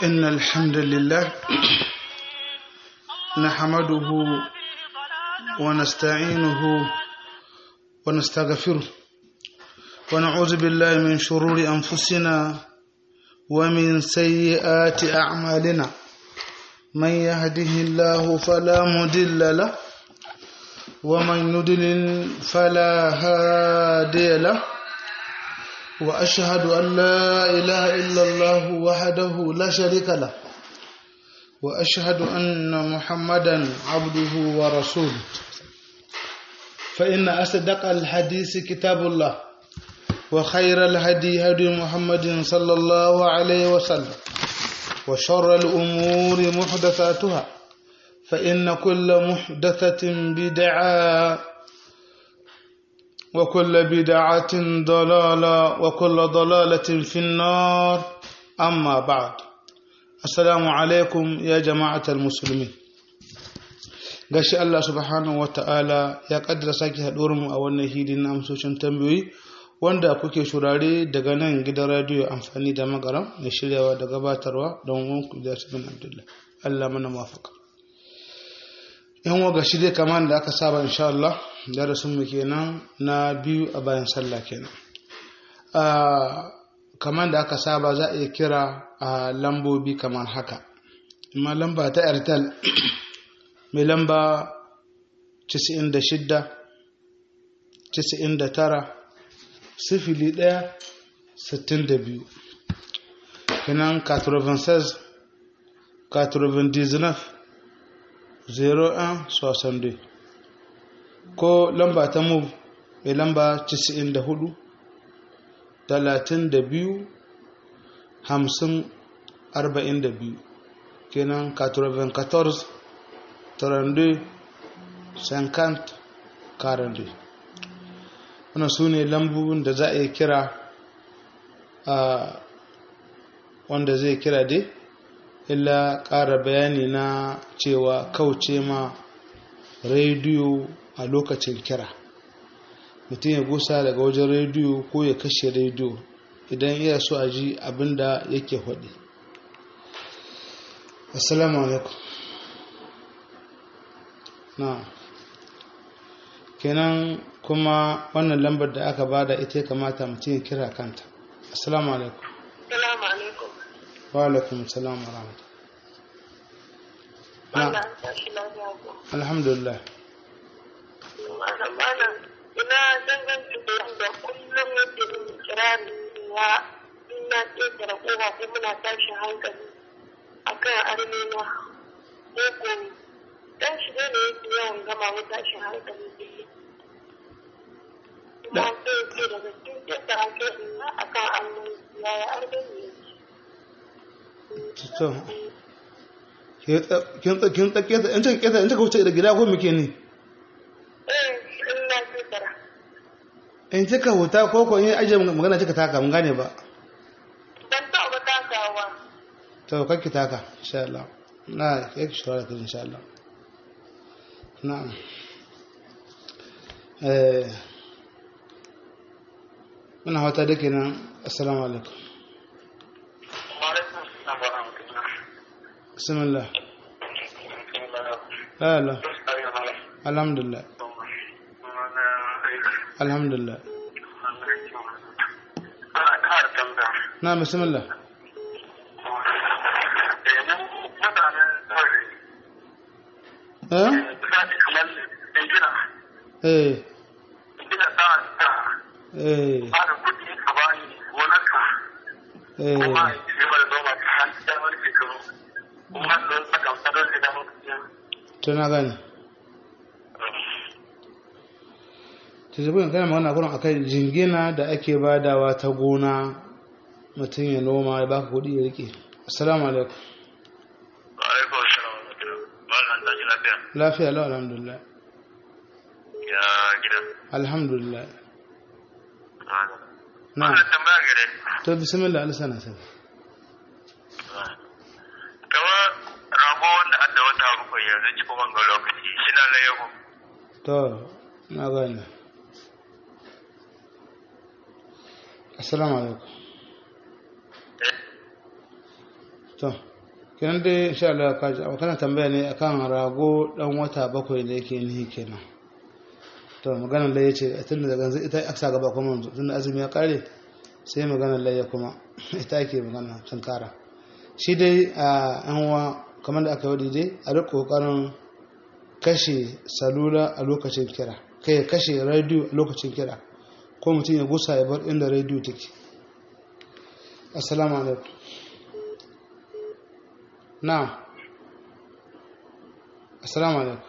إن الحمد لله نحمده ونستعينه ونستغفره ونعوذ بالله من شرور أنفسنا ومن سيئات أعمالنا من يهده الله فلا مضل له ومن يضلل فلا هادي له وأشهد أن لا إله إلا الله وحده لا شريك له وأشهد أن محمدا عبده ورسوله فإن أصدق الحديث كتاب الله وخير الهدي هدي محمد صلى الله عليه وسلم وشر الأمور محدثاتها فإن كل محدثة بدعة وكل بدعة ضلالة وكل ضلالة في النار أما بعد السلام عليكم يا جماعة المسلمين gashi Allah subhanahu wa ta'ala ya kaddara sake mu a wannan hidin na amsoshin tambayoyi wanda kuke shurare daga nan gidan radiyo amfani da magaram da shiryawa da gabatarwa don wanku da bin abdullah Allah mana mafaka yan waga shi dai kamar da aka saba insha Allah darasin mu kenan na biyu a bayan sallah kenan kamar da aka saba za a iya kira a lambobi kamar haka amma lamba ta airtel mai lamba 96 99 sifili ɗaya sittin da biyu kenan 96 99 01 62 ko lamba ta move mai lamba 94 32 50 42 kenan 94 32 50 42 wannan su ne lambobin da za a yi kira a wanda zai kira dai illa ƙara bayani na cewa kauce ma rediyo a lokacin kira mutum ya gusa daga wajen rediyo ko ya kashe rediyo idan iya so a ji abinda yake faɗi assalamu alaikum na kenan kuma wannan lambar da aka bada ita ya kamata mutum ya kira kanta assalamu alaikum Salamu alaikum. wa alaikum salam wa rahmatullahi Malam tashi lafiya ko. alhamdulillah Malam malam ina danganci da yadda kullum yake min kirari ya ina ƙetare ƙofa ko muna tashin hankali akan armena ko ko dan shi ne yake yawan gama mu tashin hankali kuma sai ce daga cikin ƙetare ƙofa akan armena yaya armena yake. to kin kin tsake ta in kika in kika wuce da gida ko muke ne Eh, ina ƙetare. in kika huta ko ko in aje magana kika taka mun gane ba Ban taɓa takawa. to kakki taka insha Allah na yake shawara ta insha Allah na'am eh muna hata da kenan assalamu alaikum bismillah la la alhamdulillah alhamdulillah na bismillah eh eh eh eh to na gane tuzubin kana magana kurin akan jingina da ake badawa ta gona mutum ya noma ya baka kuɗi ya rike assalamu alaikum lafiya lau alhamdulillah ya gida alhamdulillah na wannan tambaya gare to bismillah alisana sai kama rago wanda adda wata bakwai yanzu ci kuma ga lokaci shi na layahu to na gane assalamu alaikum to kenan dai insha Allah ka ji kana tambaya ne akan rago dan wata bakwai da yake nihi kenan to maganar laye ce tun da ganzu ita aksa gaba kuma tun da azumi ya kare sai maganar laye kuma ita ake magana tun kara shi dai a yan uwa kamar da aka yi dai a rika kokarin kashe salula a lokacin kira kai kashe radio a lokacin kira ko mutum ya gusa ya bar inda radio take assalamu alaikum na assalamu alaikum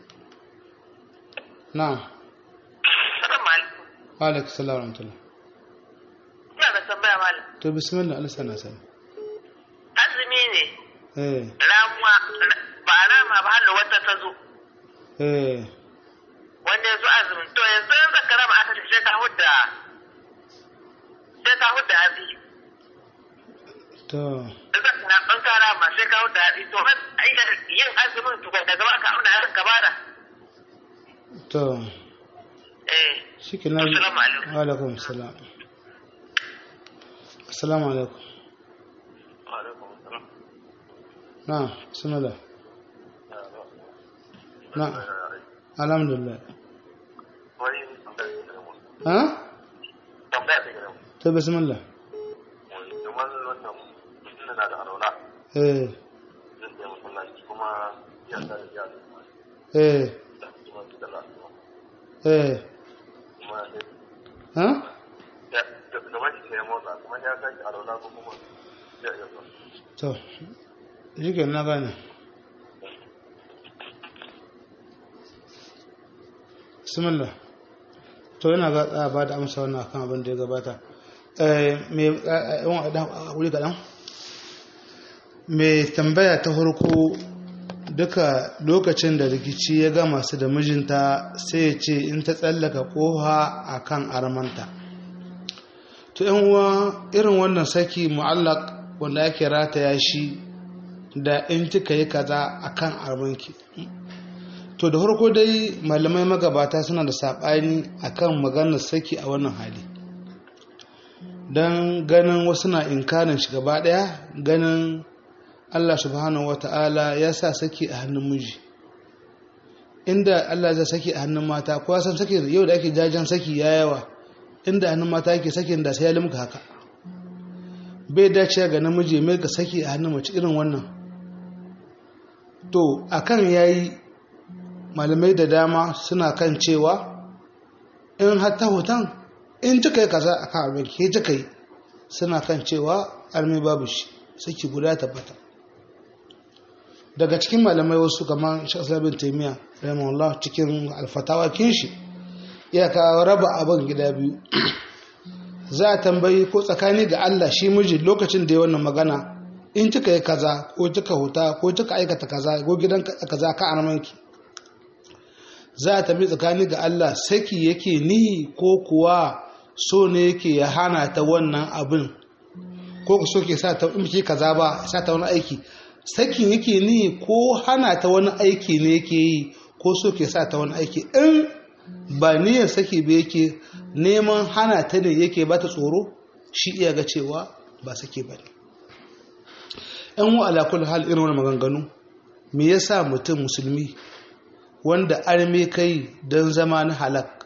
na Assalamu alaikum. wa alaikum salam wa rahmatullah Ina da tambaya malam. to bismillah Allah sana sani Azumi ne, eh ramuwa, ba a rama ba har da wata ta zo. eh Wanda ya zo azumin. To yanzu in zaka rama aka ce sai ka hudda sai ka hudda abi. to In zaka na ban ka rama sai ka hudda abi. To ai da yin azumin to daga gaba ka auna yaron ka bada. to Eh. shi ke nan Assalamu alaikum. wa alaikum salam assalamu alaikum Alaikum salam. na bismillah na alhamdulillah Wani tambaya ta gaba. ha Tambaya ta gaba. to bismillah Kamar wannan mutum na da alwala. eh zan je masallaci kuma ya sa da ya eh da kuma da lafiya eh kuma ha ya da gaban shi ya motsa kuma ya sake alwala ko kuma ya ya zo to shi ke na gane bismillah to yana ga a ba da amsa wannan akan abin da ya gabata mai yawan a wuri kaɗan mai tambaya ta farko duka lokacin da rikici ya gama su da mijinta sai ya ce in ta tsallaka koha a kan armanta to yan uwa irin wannan saki mu'allak wanda ake rataya shi da in kika yi kaza a kan armanki to da farko dai malamai magabata suna da saɓani akan maganar saki a wannan hali don ganin wasu na inkarin shi gaba ɗaya ganin Allah subhanahu wa ta'ala ya sa saki a hannun miji inda Allah zai saki a hannun mata kowa san saki yau da ake jajen saki ya yawa inda hannun mata yake sakin da sai ya limka haka bai dace ga namiji mai ka saki a hannun mace irin wannan to akan yayi malamai da dama suna kan cewa in hatta hoton in kika yi kaza a kan arme ke kika yi suna kan cewa arme babu shi saki guda tabbata daga cikin malamai wasu kamar shasar bin taimiyya rahimahullah cikin alfatawa kinshi ya kawo raba abin gida biyu za a tambayi ko tsakani ga Allah shi miji lokacin da ya wannan magana in kika yi kaza ko kika huta ko kika aikata kaza ko gidan kaza ka armanki za a tambayi tsakani ga Allah saki yake ni ko kuwa so ne yake ya hana ta wannan abin ko ku so ke sa ta in ki kaza ba sa ta wani aiki sakin yake ni ko hana ta wani aiki ne yake yi ko so ke sa ta wani aiki in ba niyyar saki ba yake neman hana ta ne yake ba ta tsoro shi iya ga cewa ba saki ba ne yan wa alakul hal irin wani maganganu me yasa mutum musulmi wanda arme kai don zama na halak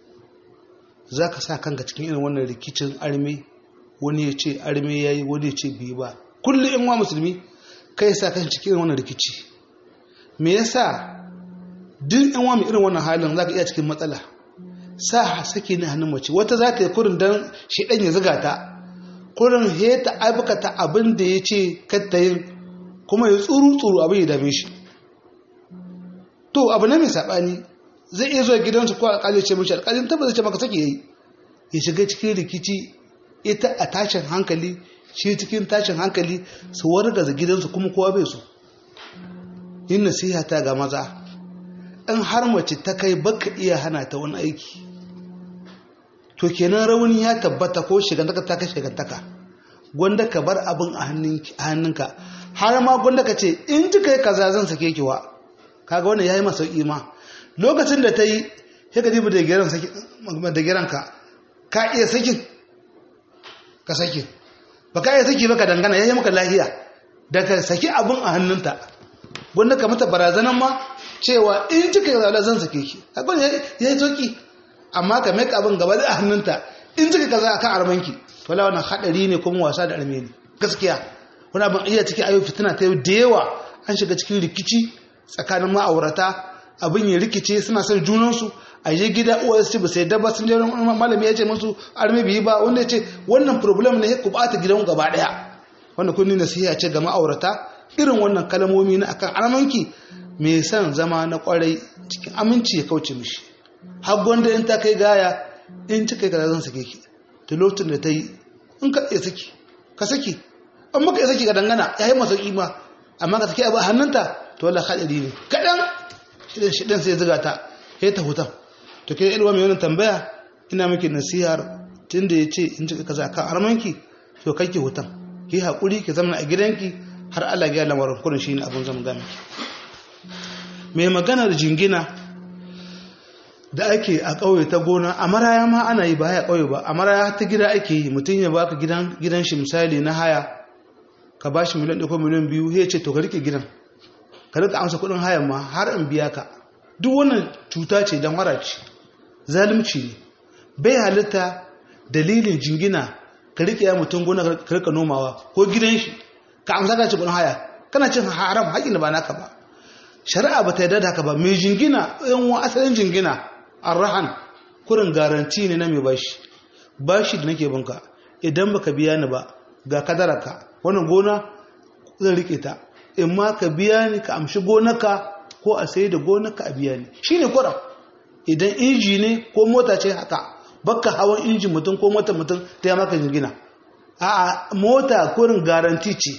za ka sa kanka cikin irin wannan rikicin arme wani ya ce arme ya yi wani ya ce biyu ba kullum yan wa musulmi kai sa kan cikin irin wannan rikici me yasa duk yan wa mai irin wannan halin za ka iya cikin matsala sa sake ni hannun mace wata za ta yi kurin don shi ɗan ya ziga ta kurin he ta abukata abin da ya ce katta yin kuma ya tsuru tsuru abin ya dame shi to abu na mai saɓani zai iya zuwa gidansu ko alƙali ce mashi alƙalin tabbata ce maka sake yayi ya shiga cikin rikici ita a tashin hankali shi cikin tashin hankali su wargaza gidansu kuma kowa bai so yin nasiha ta ga maza in har mace ta kai baka iya hana ta wani aiki to kenan rauni ya tabbata ko shigantaka ta kai shigantaka gwanda ka bar abin a hannunka har ma gwanda ka ce in ji kai kaza zan sake ki wa kaga wannan yayi masa ima lokacin da ta yi sai ka dibi da giran saki da giran ka ka iya sakin ka saki ba ka iya saki ba ka dangana yayi maka lahiya daga saki abin a hannunta wanda ka mata barazanan ma cewa in kika yi zaɓa zan sake ki akwai ya yi sauki amma ka mai abin gaba da hannunta in kika kaza akan armanki wala wannan hadari ne kuma wasa da arme ne gaskiya wani abin iya cikin ayo fitina ta yau da yawa an shiga cikin rikici tsakanin ma'aurata abin ya rikice suna son junansu a je gida uwa su ba sai dabba sun je malami ya ce musu arme biyi ba wanda ya ce wannan problem ne ku bata gidan gaba daya wanda kun ni nasiha ce ga ma'aurata irin wannan kalmomi na akan armanki mai son zama na kwarai cikin aminci ya kauce mishi har gwanda in ta kai gaya in ci kai kaza zan sake ki ta lokacin da ta yi in ka iya saki ka saki an maka iya saki ka dangana ya yi masa kima amma ka saki abu a hannunta to wala haɗari ne kaɗan shidan shidan sai ziga ta ya ta hutan to ke ilwa mai wani tambaya ina miki nasihar tun da ya ce in ci kaza kan armanki to kai ki hutan ki haƙuri ki zama a gidanki har Allah ya lamarin kurin shi ne abin zama gami mai maganar jingina da ake a ƙauye ta gona a maraya ma ana yi ba haya ƙauye ba a maraya ta gida ake yi mutum ya baka gidan gidan shi misali na haya ka ba shi miliyan ɗaya ko miliyan biyu ya ce to ka rike gidan ka rika amsa kuɗin hayan ma har in biya ka duk wannan cuta ce don ce zalunci ne bai halitta dalilin jingina ka rike ya mutum gona ka rika nomawa ko gidan shi ka amsa ka ci kuɗin haya kana cin haram haƙin da ba naka ba shari'a ba ta yarda da haka ba mai jingina yan wa asalin jingina arrahan kurin garanti ne na mai bashi bashi da nake banka idan baka biya ni ba ga kadaraka wannan gona zan rike ta in ma ka biya ni ka amshi gonaka ko a sai da gonaka a biya ni shine kura idan inji ne ko mota ce haka baka hawan injin mutum ko mota mutum ta yi maka jingina a mota kurin garanti ce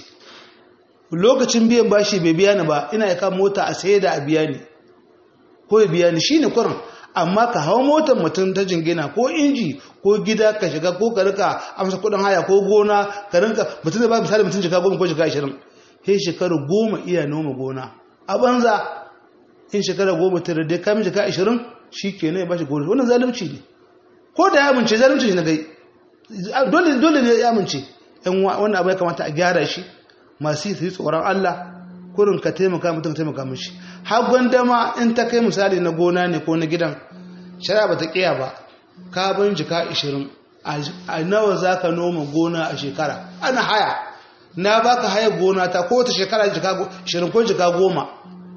lokacin biyan bashi bai biya ni ba ina ya mota a sai da a biya ni ko ya biya ni shine kurin amma ka hau motar mutum ta jingina ko inji ko gida ka shiga ko ka rika amsa kudin haya ko gona ka rinka mutum da ba misali mutum jika goma ko jika ashirin he shekaru goma iya noma gona a banza in shekara goma ta dai kamin jika ashirin shi ke ne ya bashi gona wannan zalunci ne ko da ya amince zalunci na gai dole dole ne ya amince yan wannan abu ya kamata a gyara shi masu yi tsoron Allah kurin ka taimaka mutum ka taimaka mishi har gwandama in ta kai misali na gona ne ko na gidan shari'a ba ta kiya ba ka bin jika 20 a nawa za ka noma gona a shekara ana haya na baka haya gona ta ko ta shekara jika 20 ko jika 10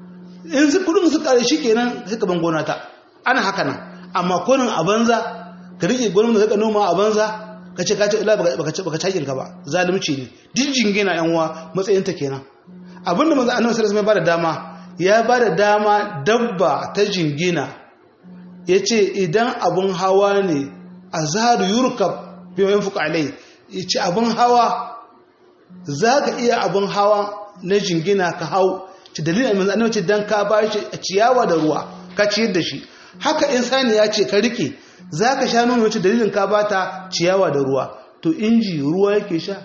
in su kudin su kare shi kenan suka ban gona ta ana haka nan amma kurin a banza ka rike gona da ka noma a banza ka ce ka ce ila baka ce baka cakin ka ba zalunci ne duk jingina yan uwa matsayin ta kenan abinda manzo annabi sallallahu alaihi wasallam ya bada dama ya bada dama dabba ta jingina yace idan abun hawa ne azharu yurkab bi yanfuq alai yace abun hawa zaka iya abun hawa na jingina ka hau ci dalilin manzo annabi ce dan ka bashi ciyawa da ruwa ka ciyar da shi haka insani ya ce ka rike zaka sha nono wace dalilin ka bata ciyawa da ruwa to inji ruwa yake sha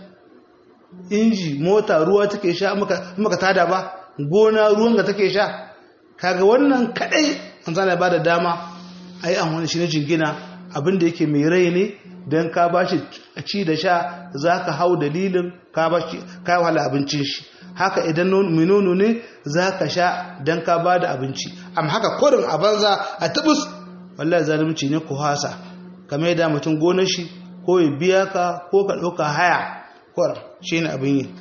inji mota ruwa take sha maka tada ba gona ruwan ga take sha kaga wannan kadai an zana ba da dama a yi amfani shi na jingina abinda yake mai rai ne don ka ba shi ci da sha za ka hau dalilin ka ba shi ka wahala abincin shi haka idan mai nono ne za ka sha don ka ba da abinci amma haka kodin a banza a tabus wallahi zalunci ne ku hasa kamar yadda mutum gonar shi ko ya biya ka ko ka ɗauka haya kwar shi ne abin yi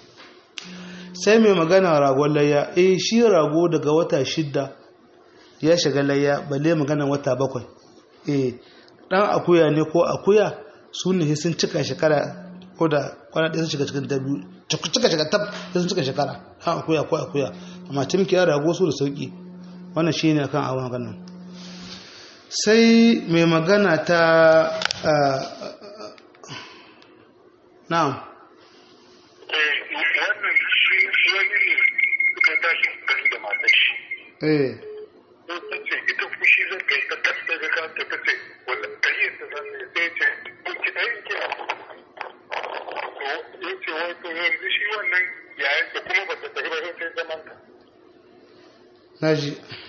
sai mai magana ragon layya eh shi rago daga wata shidda ya shiga layya balle magana wata bakwai eh dan akuya ne ko akuya su ne sun cika shekara ko da kwana ɗaya sun shiga cikin ta biyu cika shiga tab sun cika shekara han akuya ko akuya amma timkiya rago su da sauki wannan shi ne akan awon maganan sai mai magana ta na'am wannan shi wani ne suka tashi gari da matar shi eh sun ta ce ita fushi zan kai ta tattara ga kanta ta ce wanda kariyar ta zan ne sai ce ki ɗayin ki a to ya ce wai to yanzu shi wannan yayin da kuma ba ta tafi ba sai zaman ka naji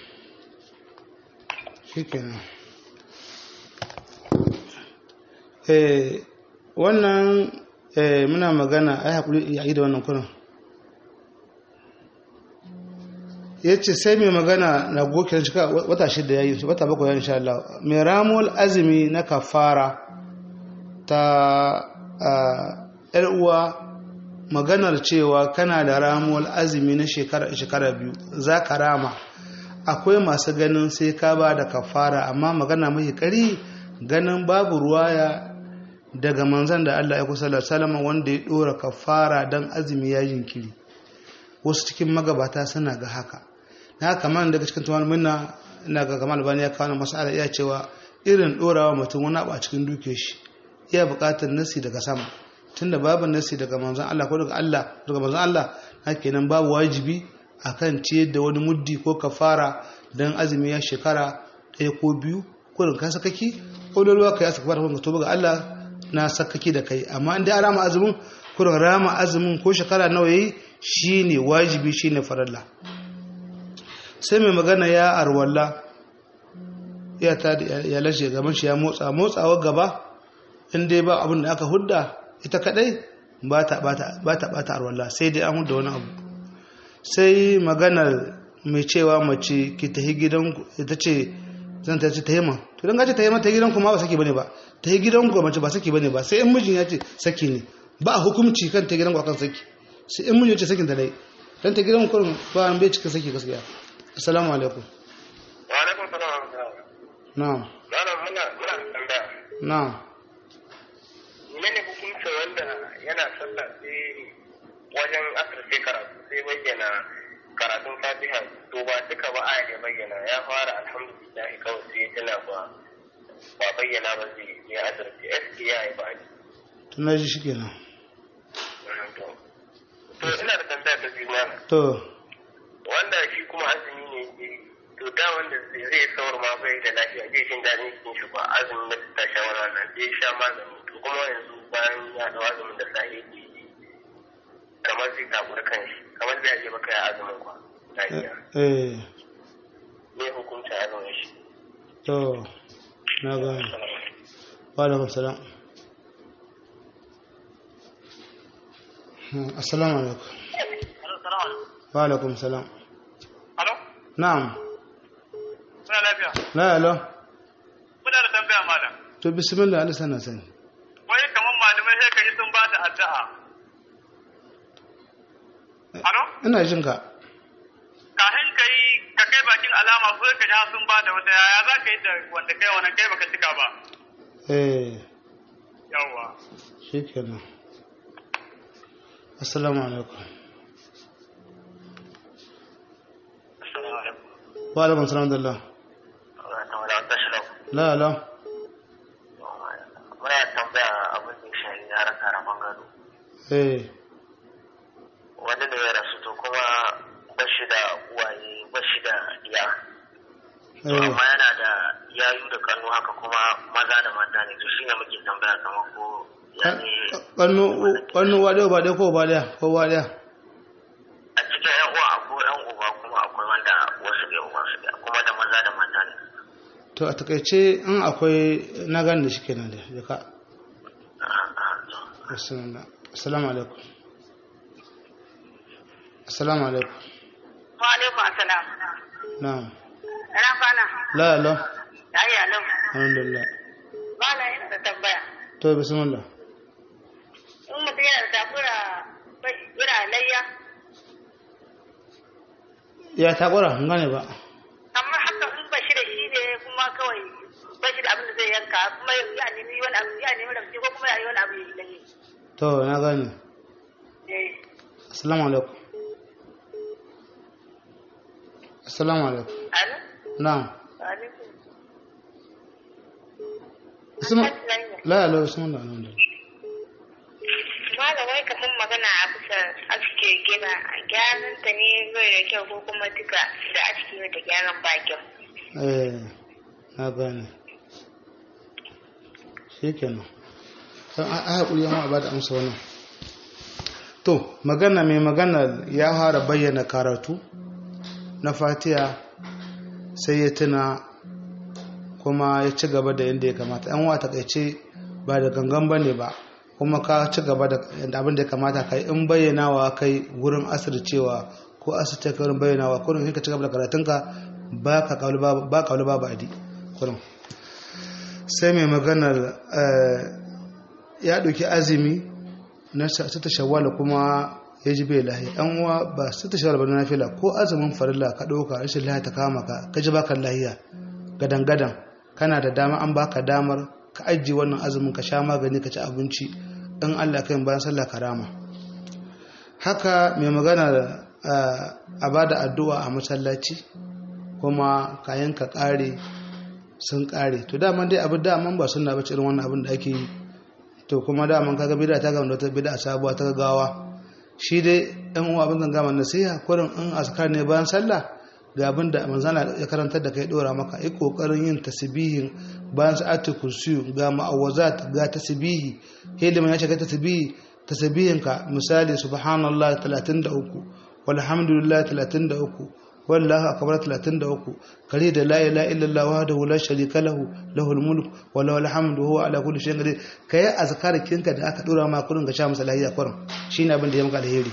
shi kenan eh wannan eh muna magana ai hakuri ya yi da wannan kurin ya ce sai mai magana na gokin cika wata shida ya yi wata bakwai ya insha Allah mai ramul azumi na kafara ta yar uwa maganar cewa kana da ramul azumi na shekara shekara biyu za ka rama akwai masu ganin sai ka ba da kafara amma magana mai kari ganin babu ruwaya daga manzan da Allah ya kusa salama wanda ya dora kafara don azumi ya jinkiri wasu cikin magabata suna ga haka na haka man daga cikin tumar minna ina ga kamar bani ya kawo masala iya cewa irin dorawa mutum wani abu a cikin duke shi iya bukatar nasi daga sama tunda babu nasi daga manzan Allah ko daga Allah daga manzan Allah na kenan babu wajibi akan ciyar da wani muddi ko kafara don azumi ya shekara ɗaya ko biyu ko da ka sakaki ko da ruwa ka yi asaka fara to ga Allah na sakaki da kai amma inda an rama azumin kurin rama azumin ko shekara nawa yayi shine wajibi shine faralla sai mai magana ya arwalla ya ta ya lashe gaban shi ya motsa motsawa gaba in dai ba abin da aka hudda ita kadai ba ta bata bata arwalla sai dai an hudda wani abu sai maganar mai cewa mace ki tahi gidanku ita ce zan ta ce ta yamma to don gace ta yamma ta gidanku ma ba saki bane ba ta yi gidanku mace ba saki bane ba sai in mijin ya ce saki ne ba a hukumci kan ta gidanku akan saki sai in mijin ya ce sakin da dai dan ta gidanku kurin ba an bai cika saki gaskiya assalamu alaikum wa alaikum salam wa rahmatullah na'am malam muna muna tambaya na'am mene hukunta wanda yana sallah sai wajen asar sai karatu sai bayyana karatun fatiha to ba duka ba aya ne bayyana ya fara alhamdulillah kawai sai ya tana ba ba bayyana ba zai ya asarci sk ya yi ba to na ji shikenan to to ina da tambaya ta biyu mana to wanda shi kuma azumi ne yake yi, to da wanda zai saur ma bai da lafiya zai jin daɗin cikin shi ba azumin da ta sha wannan zai sha magani to kuma yanzu bayan ya ɗau azumin da safe yake yi kamar zai takura kan shi kamar zai je baka ya azumin kwa lafiya eh ne hukuncin azumin shi to na gane wa alaikum salam Hmm, assalamu alaikum wa alaikum salam Alo? na'am Muna lafiya? la alo Muna da tambaya malam. to bismillah Allah sana sani Wai kamar malamai sai ka ji sun ba da addu'a. Alo? ina jin ka Kafin ka yi ka kai bakin alama ko ka ji sun ba da wata yaya za ka yi da wanda kai wannan kai baka cika ba. eh Yawwa. shikenan assalamu alaikum Assalamu alaikum. wa alaikum salam da Allah la alo Muna tambaya abin da shi ya rasa rabon gado. eh Wani da ya rasu to kuma ba shi da uwaye ba shi da iya. eh amma yana da yayu da kanu haka kuma maza da mata ne to shine muke tambaya kamar ko ya ne kannu kannu wa dai ba dai ko ba dai ko ba dai a cikin yan uwa akwai yan uba kuma akwai wanda wasu bai uba su da kuma da maza da mata ne to a takaice in akwai na gane da shi kenan da ya ka Bismillah. assalamu alaikum assalamu alaikum Wa alaikum assalam. na'am Ina kwana. la alo Ayya lau. alhamdulillah Malam yana da tambaya. to bismillah In mutum yana da takura yana layya. ya takura in gane ba Amma haka in ba shi da shi ne kuma kawai ba shi da abin da zai yanka kuma ya nemi wani abu ya nemi ramci ko kuma ya yi wani abu ya yi layya. to na gane Eh. assalamu alaikum assalamu alaikum Alo? na'am Alaikum. bismillah la alo bismillah alhamdulillah Malam wai kamar magana a bisa aske gina gyaran ta ne bai da kyau ko kuma duka da aske da gyaran ba kyau. eh na gane shi kenan don a haƙuri yamma ba da amsa wannan to magana mai magana ya fara bayyana karatu na fatiya sai ya tuna kuma ya ci gaba da yadda ya kamata yan wata takaice ba da gangan ba ne ba kuma ka ci gaba da abin da ya kamata kai in bayyanawa kai wurin asir cewa ko asita ka wurin bayyanawa kurin sai ka ci gaba da karatunka ba ka kauli ba kauli ba ba adi kurin sai mai maganar ya ɗauki azumi na sita shawwala kuma ya ji bai lahi an uwa ba sita shawwala ba na nafila ko azumin farilla ka ɗauka rashin lahi ta kama ka ka ji baka lahiya gadan gadan kana da dama an baka damar ka ajiye wannan azumin ka sha magani ka ci abinci in Allah kai bayan sallah karama haka mai magana a bada addu'a a masallaci kuma kayan ka kare sun kare to daman dai abu daman ba suna bace irin wannan abin da ake yi to kuma daman kaga bid'a ta gama da wata bid'a sabuwa ta gawa shi dai ɗan uwa abin gama nasiha kurin in askar ne bayan sallah ga abin da manzana ya karantar da kai dora maka yi kokarin yin tasbihin bayan sa'atu kursiyu ga ma'awazat ga tasbihi hilimin ya shiga tasbihi tasbihin ka misali subhanallah 33 walhamdulillah 33 wallahu akbar 33 kare da la ilaha illallah wahdahu la sharika lahu lahul mulk wa lahul hamdu huwa ala kulli shay'in qadir kai azkar kinka da aka dora ma kurin ga sha masa lahiya kurin shine abin da ya maka alheri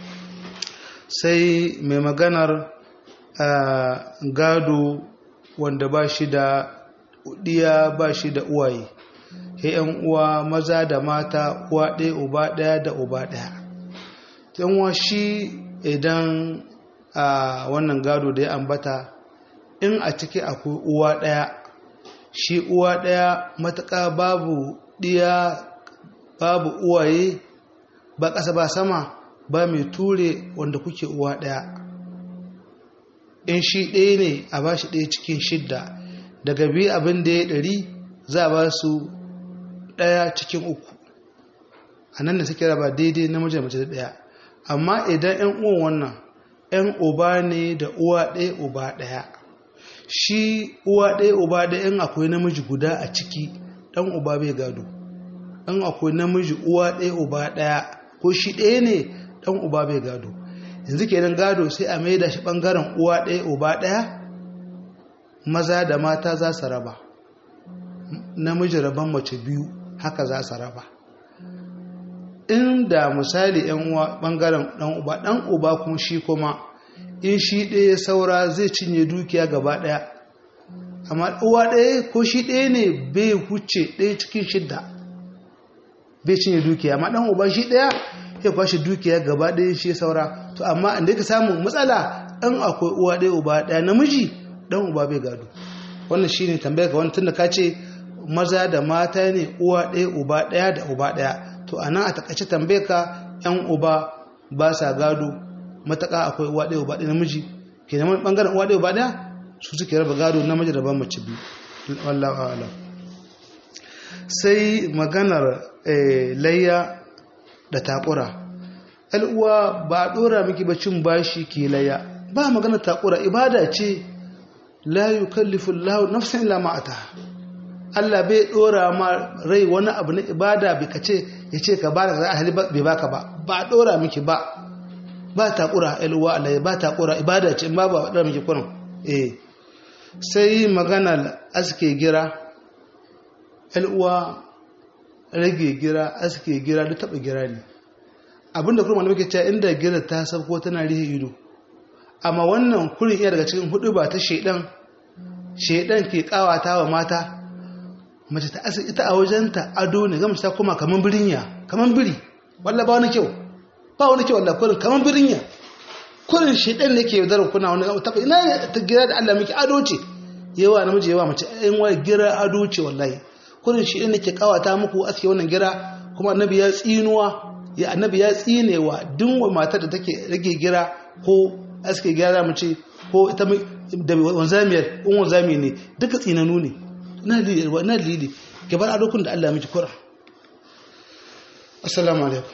sai mai maganar gado wanda ba shi da diya ba shi da uwaye yan uwa maza da mata uwa ɗaya uba ɗaya da uba ɗaya yan uwa shi idan a wannan gado da ya ambata in a ciki akwai uwa ɗaya shi uwa ɗaya matuƙa babu ɗiya babu uwaye ba ƙasa ba sama ba mai ture wanda kuke uwa ɗaya in shi ɗaya ne a ba shi ɗaya cikin shidda daga biyu abin da ya ɗari za a ba su ɗaya cikin uku a nan da suke raba daidai na mace mace da ɗaya amma idan 'yan uwan wannan 'yan uba ne da uwa ɗaya uba ɗaya shi uwa ɗaya uba ɗaya in akwai namiji guda a ciki ɗan uba bai gado in akwai namiji uwa ɗaya uba ɗaya ko shi ɗaya ne ɗan uba bai gado yanzu kenan gado sai a maida shi ɓangaren uwa ɗaya uba ɗaya maza da mata za su raba namiji raban mace biyu haka za su raba inda misali yan uwa ɓangaren ɗan uba ɗan uba kuma shi kuma in shi ɗaya saura zai cinye dukiya gaba ɗaya amma uwa ɗaya ko shi ɗaya ne bai huce ɗaya cikin shidda bai cinye dukiya amma ɗan uba shi ɗaya ya kwashe dukiya gaba ɗaya shi saura to amma inda ka samu matsala ɗan akwai uwa ɗaya uba ɗaya namiji ɗan uba bai gado wannan shine tambaya ga wani tunda ka ce maza da mata ne uwa ɗaya uba ɗaya da uba ɗaya to a nan a takaice tambaye ka yan uba ba sa gado mataka akwai uwa ɗaya uba ɗaya namiji ke neman ɓangaren uwa ɗaya uba ɗaya su suke raba gado namiji da ban mace biyu wallahu a'lam sai maganar layya da takura uwa ba a ɗora miki ba cin bashi ke layya ba maganar takura ibada ce la yukallifu Allah nafsan illa ma ataha Allah bai dora ma rai wani abu na ibada bai kace yace ka ba da ahli bai baka ba ba dora miki ba ba takura alwa Allah ba takura ibada ce in ba ba dora miki kurin eh sai magana aske gira alwa rage gira aske gira duk taba gira ne abinda kuma malamai ke cewa inda gira ta sabko tana rihe ido amma wannan kurin iya daga cikin hudu ba ta shedan shedan ke kawata wa mata mace ta asali ita a wajenta ado ne ga mace ta koma kaman birinya kaman biri walla ba wani kyau ba wani kyau walla kurin kaman birinya kurin shedan ne ke yaudar kuna wani ta ina ta gira da Allah miki ado ce yawa namiji yawa mace in wai gira ado ce wallahi kurin shedan ne ke kawata muku aske wannan gira kuma annabi ya tsinuwa ya annabi ya tsinewa duk matar da take rage gira ko aske gyara mu ce ko ita da wanzamiyar in wanzami ne duka tsinanu ne na lili na lili gabar adokun da Allah miki kura assalamu alaikum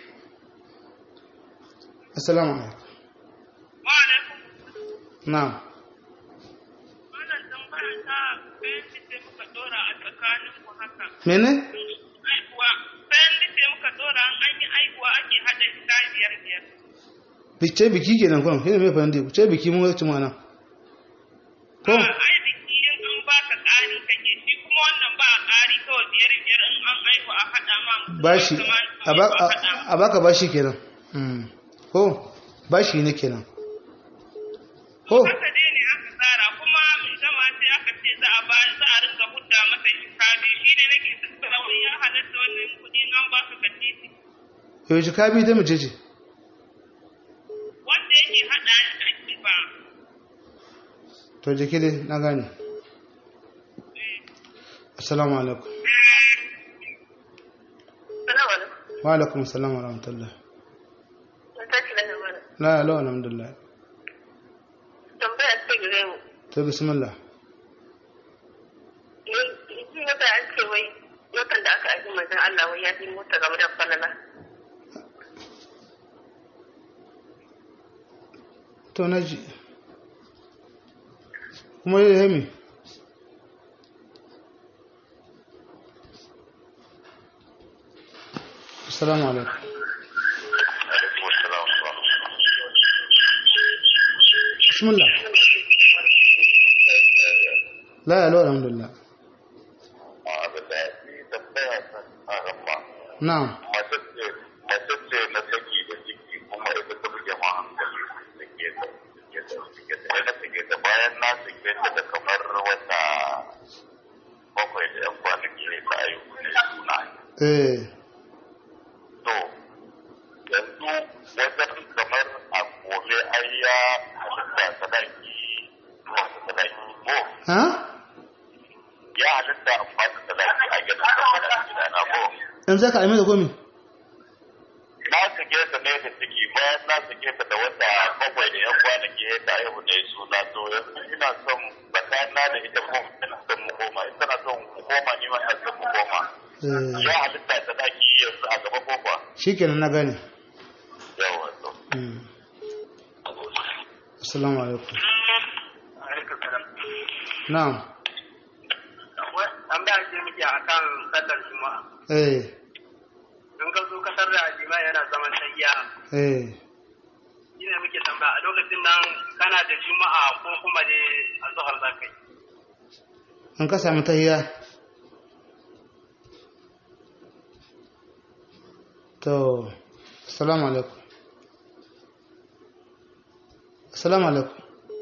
assalamu alaikum wa alaikum na'am wannan tambaya ta bayan da muka dora a tsakanin ku haka mene aihuwa bayan da muka dora an yi aihuwa ake hada gida biyar biyar bice biki kenan kwan shine mai fahimta ce biki mun wacce mana ko ai biki in an baka ƙari kake shi kuma wannan ba ƙari kawai biyar biyar in an aihu a haɗa ma mutum bashi kamar a ba- a- a baka bashi kenan Mm. ko bashi ne kenan ko haka dai ne aka tsara kuma mai gama sai aka ce za a ba za a ringa hudda masa shikabi shi ne nake tattara wani ya halatta wannan kuɗi an ba su katiti yau jika biyu ta mace ce wanda yake haɗa da ake ba to jiki dai na gane assalamu alaikum Salamu alaikum. wa alaikum assalam wa rahmatullah Mun tashi daga mana. la la alhamdulillah Tambaya ce gare mu. to bismillah Ni ji mata an ce wai watan da aka aji manzon Allah wai ya fi mota game da falala. to na ji kuma yi da mi assalamu alaikum bismillah la la alhamdulillah na'am mace ce na saki da ciki kuma ita ta buge ma hankali da ke ta da ta da take ta bayan na sake ta da kamar wata bakwai da yan kwanaki ne ta ayu ne suna eh to yanzu wajen kamar a gobe ai ya halitta sadaki masu sadaki ko ha ya halitta amma da sadaki a gidan da gidana ko in za ka aime da komi na sake ta ne da ciki bayan na sake ta da wata bakwai da yan kwanaki ya ta haihu da suna to yanzu ina son tsakanina da ita ko ina son mu koma ita na son mu koma ni ma ina son mu koma eh ya halitta ta daki yanzu a gaba ko kuwa shikenan na gane yawa to Mm. assalamu alaikum na'am an ba ce miki a kan sallar juma'a eh in ka zo kasar da ajima yana zaman tayya eh shi ne muke tambaya a lokacin nan kana da juma'a ko kuma ne a zuhar za ka yi an ka sami tahiya to assalamu alaikum assalamu alaikum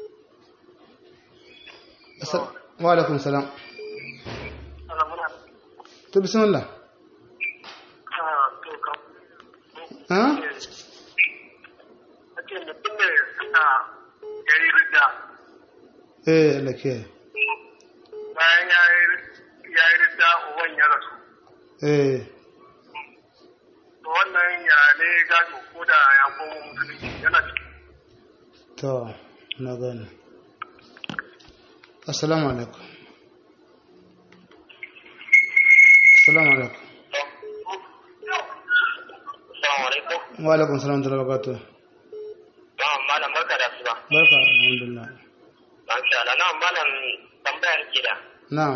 Assa- wa alaikum salam to bismillah ha ake mutum ne suna yari rida eh Allah ke bayan ya yi rida uban ya rasu eh to wannan ya ne gado ko da ya komo musulunci yana ciki to na gane assalamu alaikum assalamu alaikum Assalamu alaikum. wa alaikum salam wa rahmatullahi wa barakatuh Na'am malam barka da asuba. barka alhamdulillah Masha Allah. Na'am malam tambayar ke da. na'am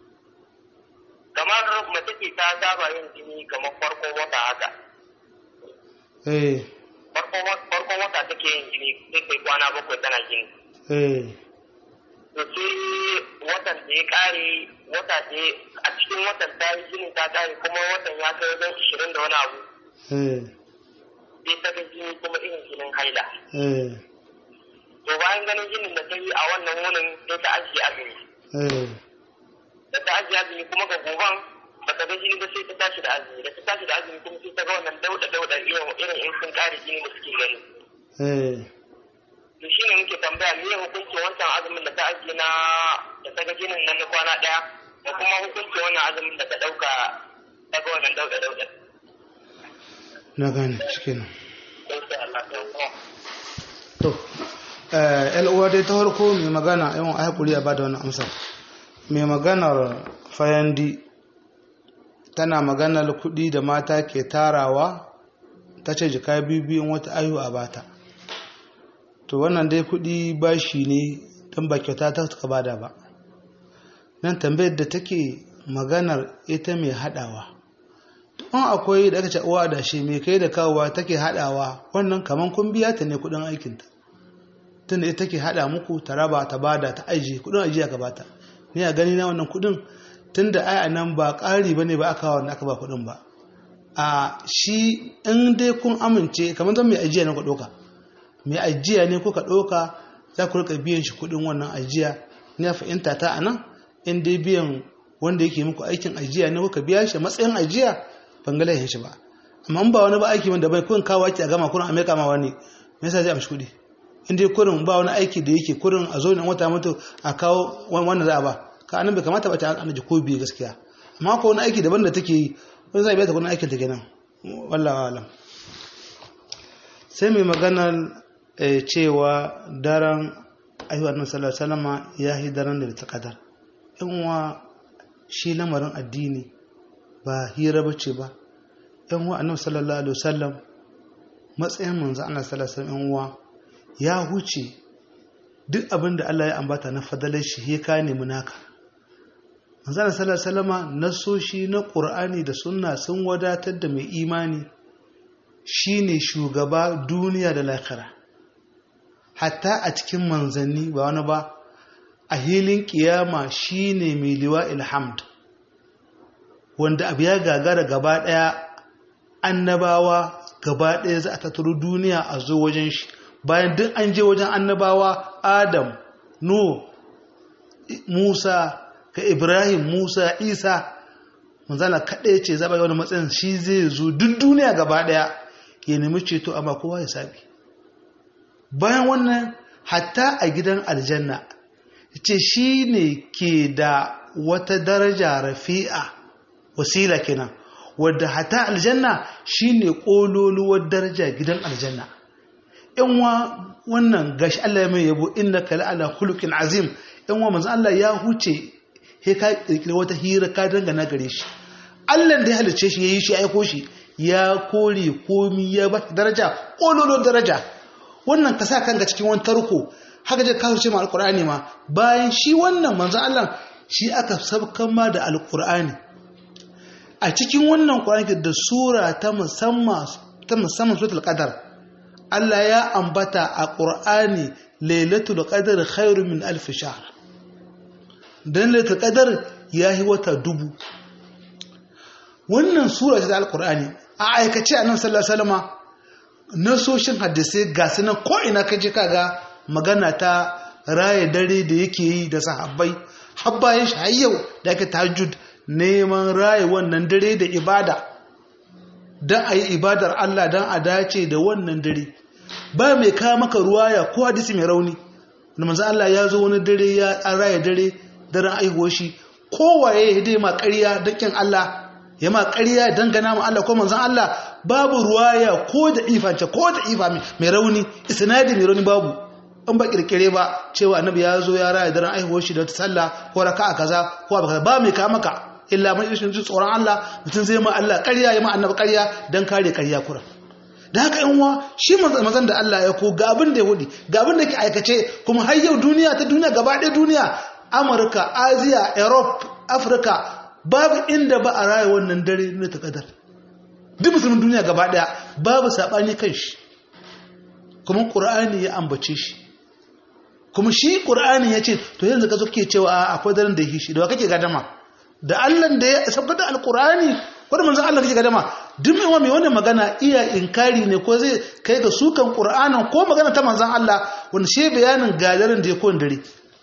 Kamar mace ce ta saba yin jini kamar farkon wata haka. eh Farkon farkon wata take yin jini sai kai kwana bakwai tana jini. eh To sai watan da ya kare wata da a cikin watan ta yi jini ta kare kuma watan ya kai wajen ishirin da wani abu. eh Sai ta ga jini kuma irin jinin haila. eh To bayan ganin jinin da ta yi a wannan wunin sai ta ajiye azumi. eh da ta ajiye azumi kuma ga goban ba ta ga jini ba sai ta tashi da azumi da ta tashi da azumi kuma sai ta ga wannan dauda dauda irin irin in sun kare jini da suke gani eh to shi ne muke tambaya me hukuncin wancan azumin da ta ajiye na da ta ga jinin nan na kwana daya da kuma hukuncin wannan azumin da ta dauka ta ga wannan dauda dauda na gane shikenan insha Allah ta kuma to eh uwa dai ta farko mai magana yawan ai hakuri a bada wannan amsa mai maganar fayandi tana maganar kuɗi da mata ke tarawa ta ce jika biyu wata ayu a bata to wannan dai kuɗi bashi ne don ba kyauta ta ka bada ba nan tambayar da take maganar ita mai haɗawa in akwai da aka ce uwa da shi mai kai da kawowa take haɗawa wannan kaman kun biya ta ne kuɗin aikinta tunda ita take haɗa muku ta raba ta bada ta aji kuɗin ajiya ka bata ni a gani na wannan kuɗin tunda ai a nan ba ƙari ba ne ba aka wanda aka ba kuɗin ba a shi in dai kun amince kamar zan mai ajiya ne ku ɗauka mai ajiya ne kuka ɗauka za ku rika biyan shi kuɗin wannan ajiya na fahimta ta a nan in dai biyan wanda yake muku aikin ajiya ne kuka biya shi matsayin ajiya ban ga laifin shi ba amma in ba wani ba aiki wanda bai kun kawo aiki a gama kurin a meka ma wani me yasa zai amshi kuɗi in dai kurin ba wani aiki da yake kurin a zo ne wata mutu a kawo wannan za a ba ka anan bai kamata ba ta an ko biyu gaskiya amma ko wani aiki daban da take yi wani zai biya ta kuɗin aikin ta kenan wallahi alam sai mai maganar cewa daren ayyuwar nan sallallahu alaihi ya yi daren da ta kadar in wa shi lamarin addini ba hira bace ba yan wa annabi sallallahu alaihi wasallam matsayin manzo Allah sallallahu alaihi wasallam wa ya huce duk abin da Allah ya ambata na fadalar shi he ka nemi naka manzo Allah sallallahu alaihi wasallam nasoshi na Qur'ani da sunna sun wadatar da mai imani shine shugaba duniya da lahira hatta a cikin manzanni ba wani ba a hilin kiyama shine mai liwa ilhamd wanda abu ya gagara gaba daya annabawa gaba daya za a tattaro duniya a zo wajen shi bayan duk an je wajen annabawa adam no musa ka ibrahim musa isa manzana kaɗai ce zaɓa wani matsayin shi zai zo duk duniya gaba daya ya nemi ceto amma kowa ya sabi bayan wannan hatta a gidan aljanna ce shi ne ke da wata daraja rafi'a wasila kenan wadda hatta aljanna shi ne ƙololuwar daraja gidan aljanna yanwa wannan gashi Allah ya mai yabo inna kala ala hulukin azim yanwa manzo Allah ya huce he ka kirkira wata hira ka dangana gare shi Allah da ya halice shi yayi shi aiko shi ya kore komi ya ba daraja ƙololuwar daraja wannan ka sa kanka cikin wani tarko haka je kawo ce ma alkur'ani ma bayan shi wannan manzo Allah shi aka sabkan ma da alkur'ani a cikin wannan qur'ani da sura ta musamman ta musamman suratul qadar Allah ya ambata a qur'ani lailatul qadar khairu min alf shahr dan lailatul qadar yahi wata dubu wannan sura ta alkur'ani a aikace annabi sallallahu alaihi wasallama nasoshin hadisai ga su nan ko'ina ka je kaga magana ta raye dare da yake yi da sahabbai habbayin shi har yau da ake tahajjud neman raye wannan dare da ibada don a yi ibadar Allah don a dace da wannan dare ba mai kawo maka ruwaya ko hadisi mai rauni da manzan Allah ya zo wani dare ya raye dare daren aihuwar shi kowaye ya dai ma ƙarya dakin Allah ya ma ƙarya dangana ma Allah ko manzan Allah babu ruwaya ko da ifance ko da ifa mai rauni isnadi mai rauni babu in ba kirkire ba cewa annabi ya zo ya raya daren aihuwar shi da ta sallah ko raka'a kaza ko ba kaza ba mai ka maka illa mai ishin tsoron Allah mutum zai ma Allah ƙarya ya ma annabi ƙarya dan kare ƙarya kura da haka yan uwa shi mazan da Allah ya ko ga abin da ya hudi ga abin da ke aikace kuma har yau duniya ta duniya gaba ɗaya duniya Amurka Asia Europe Africa babu inda ba a raya wannan dare na ta kadar duk musulmin duniya gaba daya babu sabani kan shi kuma qur'ani ya ambace shi kuma shi qur'ani ya ce to yanzu ka zo kake cewa akwai daren da shi da kake gadama da Allah da ya sabba da alqur'ani ko da manzon Allah kake gadama duk mai mai wannan magana iya inkari ne ko zai kai ga sukan qur'anin ko magana ta manzon Allah wanda shi bayanin gadarin da ya kowane dare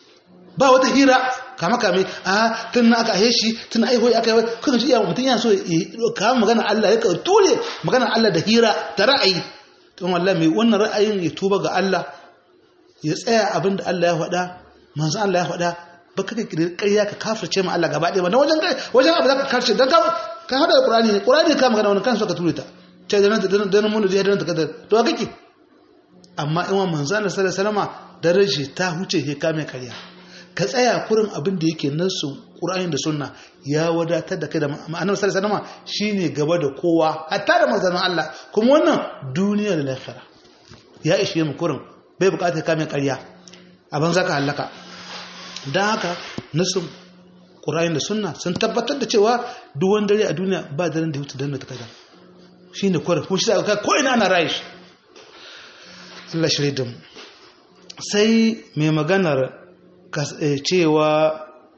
ba wata hira kama kame a tun na aka shi tun aiho ya aka yi kuma shi iya mutum yana so kama magana Allah ya ka ture magana Allah da hira ta ra'ayi don wallah mai wannan ra'ayin ya tuba ga Allah ya tsaya abin da Allah ya faɗa manzo Allah ya faɗa ba ka kiri ƙarya ka kafirce ma Allah gaba ɗaya ba na wajen wajen abu za ka kafirce don ka haɗa da Qur'ani ne Qur'ani ka magana wani kansu ka ture ta ta da nan da nan mun da nan ta kadar to a kake amma in wa manzo Allah sallallahu alaihi wasallama daraje ta huce he kame ƙarya ka tsaya kurin abin da yake nasu ƙura'in da sunna ya wadatar da kai da ma'anar sallallahu alaihi shine gaba da kowa hatta da manzanin Allah kuma wannan duniya da lahira ya ishe mu kurin bai bukatar kamin ƙarya abin zaka halaka dan haka nasu ƙura'in da sunna sun tabbatar da cewa duk wani dare a duniya ba daren da ya wuce dan ta kaza shine kurin kuma shi ka ko ina ana rayi Allah shirye da mu sai mai maganar cewa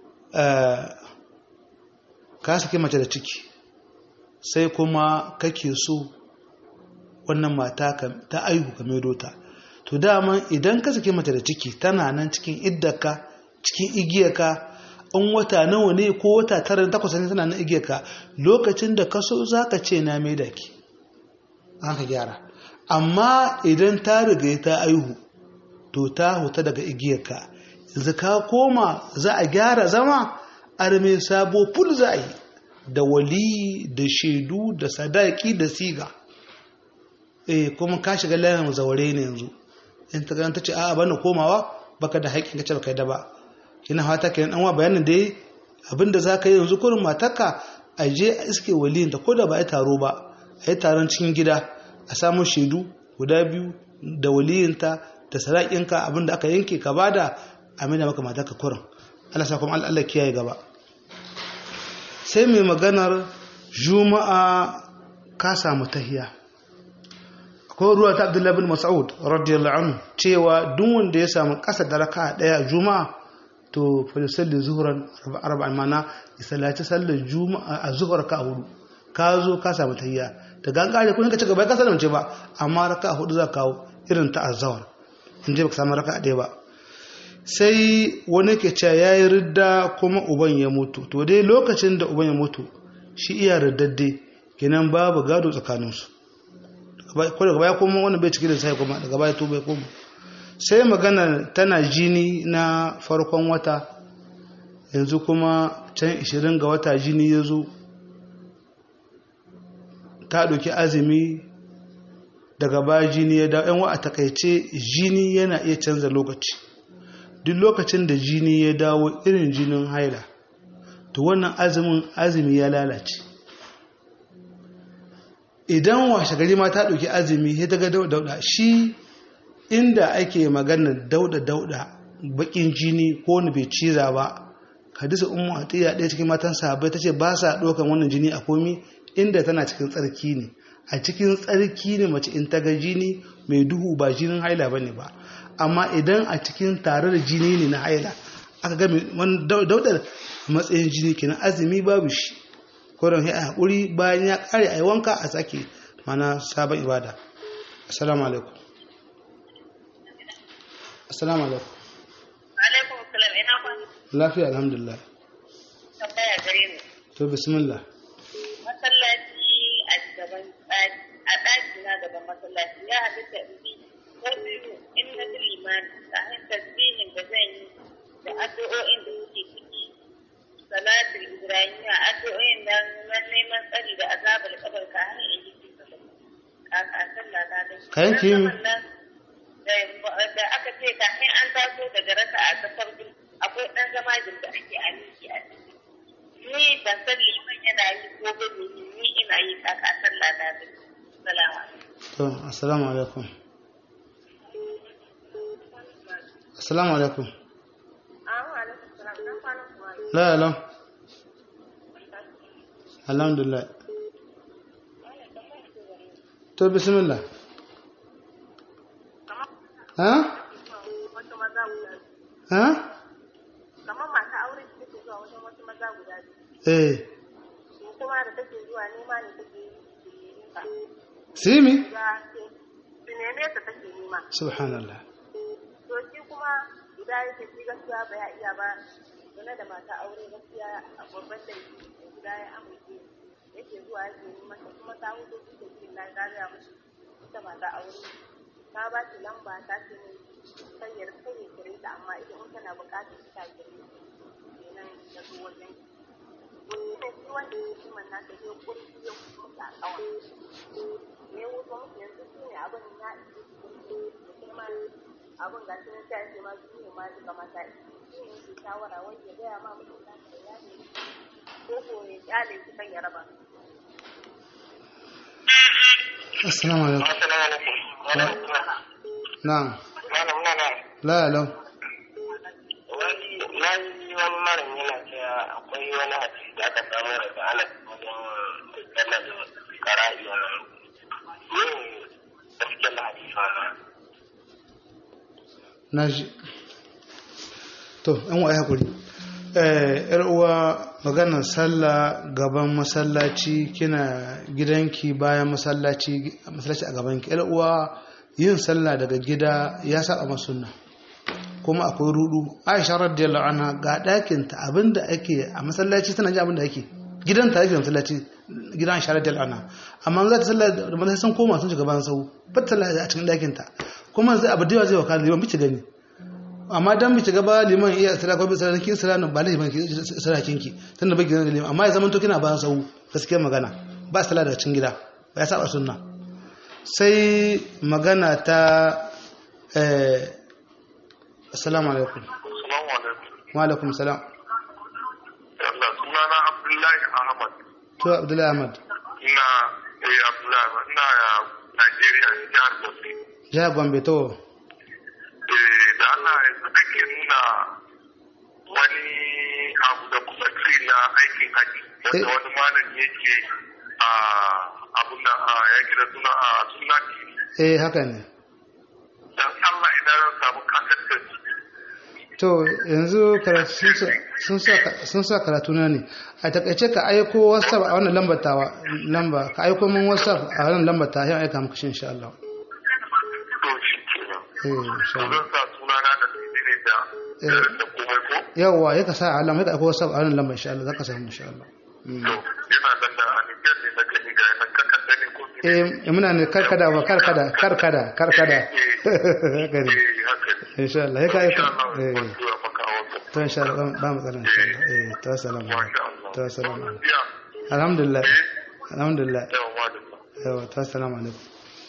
ka sake mace da ciki sai kuma kake so wannan mata ta aihu ka maido ta to to dama idan ka sake mace da ciki tana nan cikin iddaka cikin igiyarka in wata nawa ne ko wata tara takwas ne tana nan igiyarka lokacin da ka so za ka ce na mai da ki an ka gyara amma idan ta riga ta aihu to ta huta daga igiyarka yanzu ka koma za a gyara zama arme sabo ful za a yi da wali da shaidu da sadaki da siga eh kuma ka shiga layin zaure ne yanzu in ta ta ce a'a bana komawa baka da haƙƙin ka ce baka da ba kina fata kenan an wa bayanin da abinda za ka yi yanzu kurin matarka a je a iske waliyin ta ko da ba a yi taro ba a yi taron cikin gida a samu shaidu guda biyu da waliyinta da sadakinka abinda aka yanke ka bada a mai da maka matarka kurin Allah sa kuma Allah kiyaye gaba sai mai maganar juma'a ka samu tahiya akwai ruwa ta abdullahi bin mas'ud radiyallahu anhu cewa duk wanda ya samu kasa da raka'a daya juma'a to falisalli zuhuran arba'in mana ya sallaci sallar juma'a a zuhur ka hudu ka zo ka samu tahiya da gangare kun ka ci gaba ka salamce ba amma raka'a hudu za ka kawo irin ta azhar in je baka samu raka'a daya ba sai wani ke cewa ya yi ridda kuma uban ya mutu to dai lokacin da uban ya mutu shi iya riddadde kenan babu gado tsakaninsu ko daga baya kuma wani bai ciki da sai kuma daga baya to bai koma sai magana tana jini na farkon wata yanzu kuma can 20 ga wata jini ya zo ta ɗauki azumi daga baya jini ya dawo yan wa a takaice jini yana iya canza lokaci duk lokacin da jini ya dawo irin jinin haila to wannan azumin azumi ya lalace idan washe gari ma ta ɗauki azumi ya daga dauda shi inda ake maganar dauda dauda bakin jini ko wani bai ciza ba hadisa ummu atiya ɗaya cikin matan sahabbai ta ce ba sa ɗaukan wannan jini a komi inda tana cikin tsarki ne a cikin tsarki ne mace in ta ga jini mai duhu ba jinin haila bane ba amma idan a cikin tare da jini ne na haila aka ga daudar matsayin jini kenan azumi babu shi koron a haƙuri bayan ya ƙare a yi wanka a sake mana sabon ibada assalamu alaikum assalamu alaikum alaikum salam ina kwan lafiya alhamdulillah tambaya gare mu to bismillah masallaci a gaban a ɗaki na gaban masallaci ya halitta in bi ko biyu in na bi limani kafin tasbihin da zan yi da addu'o'in da suke ciki salatul ibrahimiyya addu'o'in da na neman tsari da azabar kabar ka har in yi kaka sallah ta da Ka yanke mi? da aka ce kafin an taso daga raka a ta farko akwai ɗan zama da ake a miki a ciki ni ban san liman yana yi ko ba ne ni ina yi kaka sallah ta da salama to assalamu alaikum assalamu alaikum la la alhamdulillah to bismillah ha ha kamar masu aure da take zuwa wajen wasu maza guda biyu eh su kuma da take zuwa nema ne take yi simi ya ce su neme ta take nema subhanallah to shi kuma idan yake shi gaskiya ba ya iya ba game da mata aure gaskiya a babban da guda ya amince yake zuwa yake neman ta kuma ta hudu su da ke na gariya musu ita mata aure ta ba shi lamba ta ce ne sanyar sanya kire ta amma ita in tana bukatar ta kire kenan da zo wajen wani ne shi wanda ya ci man nata zai kurki ya mutu a kawan ne wuce musu yanzu shi ne abin na isi da kuma abin ga sun ta ce ma su ne ma duka mata shi ne ke shawara wai ya gaya ma mutum ta da ya ne ko ko ya kyale shi kan ya raba assalamu alaikum Assalamu alaikum. na'am Malam na na. la la Wani na yi wani malam yana cewa akwai wani hadisi da aka samu daga Anas wajen sallar da kara'i wannan. Ne gaskiyar hadisi wannan. na ji to yan wa hakuri eh yar uwa maganar sallah gaban masallaci kina gidanki bayan masallaci masallaci a gabanki yar uwa yin sallah daga gida ya saba ma sunna kuma akwai rudu aisha radiyallahu anha ga ɗakin ta abinda ake a masallaci tana ji abinda ake gidan ta yake masallaci gidan aisha radiyallahu anha amma za ta sallah da masallaci sun koma sun shiga bayan sau ba ta sallah a cikin ɗakin ta kuma zai abu da yawa zai wakala liman bici gani amma dan bici gaba liman iya sira ko bisa kin sira ba liman ki sira kinki tunda baki ganin liman amma ya zama to kina bayan sau gaskiya magana ba sallah daga cikin gida ba ya saba sunna sai magana ta eh assalamu alaikum Assalamu alaikum. wa alaikum salam Allah sunana Abdullahi Ahmad. to abdullahi ahmad Ina eh Abdullahi Ahmad. ina Najeriya jihar Bauchi. jihar gombe to Eh da Allah yanzu ake nuna wani abu da kuma ci na aikin haji Eh. wanda wani malami yake a abun da a yake da suna a suna TV. eh haka ne Dan Allah idan zan samu kasar da to yanzu karatu sun sa- sun sa sun sa karatu na ne a takaice ka aiko whatsapp a wannan lambar tawa lamba ka aiko min whatsapp a wannan lambar ta sai aika maka shi insha Allah to shi kenan. eh insha To Allah zan sa sunana da ne da Eh. da komai ko? yawa ya ka sa alam ya ka aiko whatsapp a wannan lambar insha Allah zaka samu insha Allah Mm. To yana nan da Nijar ne na gani ga yanan kakanda ne ko eh muna ne karkada ba karkada karkada karkada haka ne Eh, haka ne. insha Allah ya ka aiko Insha Allah, eh zan tura maka a WhatsApp. to insha Allah ba mu tsara insha Allah eh ta salamu Masha Allah. ta salamu Ya, alhamdulillah alhamdulillah yawa malama. yawa ta salamu alaikum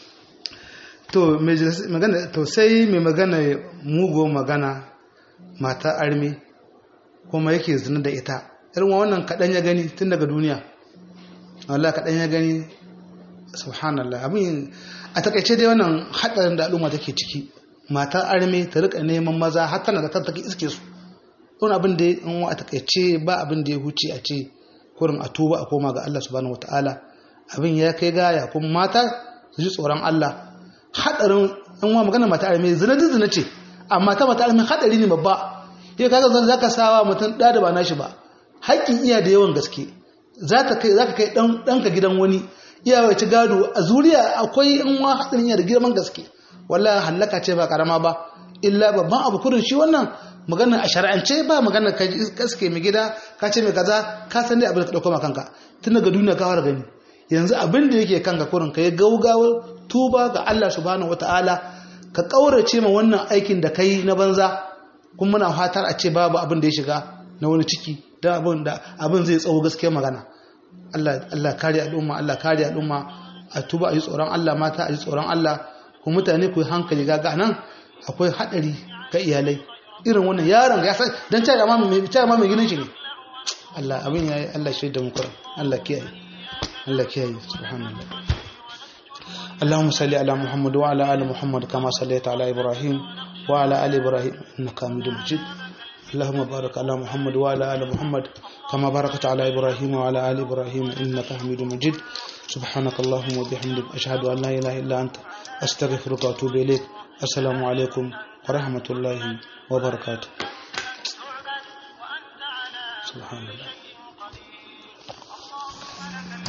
to mai jas- magana to sai mai magana mugo magana mata armi kuma yake zina da ita irin wannan kaɗan ya gani tun daga duniya Allah kaɗan ya gani subhanallah abin a takaice dai wannan haɗarin da al'umma take ciki mata armi ta rika neman maza har tana da kanta take iske su wani abin da in a takaice ba abin da ya huce a ce kurin a tuba a koma ga Allah subhanahu wataala abin ya kai gaya kuma mata su ji tsoron Allah hadarin in wa magana mata arme zina din zina ce amma ta mata arme hadari ne babba yau kaga zan zaka sawa mutum da da ba nashi ba haƙƙin iya da yawan gaske zaka kai zaka kai dan danka gidan wani iya wai ci gado a zuriya akwai in wa hadarin iya da girman gaske wallahi halaka ce ba karama ba illa babban abu kurin shi wannan magana a shar'ance ba magana ka kaske mai gida ka ce mai kaza ka san dai abin da ka dauko ma kanka tun daga duniya ka fara gani yanzu abin da yake kanka kurin ka yi gaugawar tuba ga Allah subhanahu wataala ka kaurace ma wannan aikin da kai na banza kuma muna fatar a ce babu abin da ya shiga na wani ciki da abin da abin zai tsawo gaskiya magana Allah Allah kare al'umma Allah kare al'umma a tuba a yi tsoron Allah mata a yi tsoron Allah ku mutane ku yi hankali ga nan akwai hadari ga iyalai irin wannan yaron ya san dan ta ma mai ta ma mai ginin shi ne Allah abin yayi Allah shaida mu kuran Allah kiyaye Allah kiyaye subhanallah اللهم صل على محمد وعلى ال محمد كما صليت على ابراهيم وعلى ال ابراهيم انك حميد مجيد اللهم بارك على محمد وعلى ال محمد كما باركت على ابراهيم وعلى ال ابراهيم انك حميد مجيد سبحانك اللهم وبحمدك اشهد ان لا اله الا انت استغفرك واتوب اليك السلام عليكم ورحمه الله وبركاته سبحان الله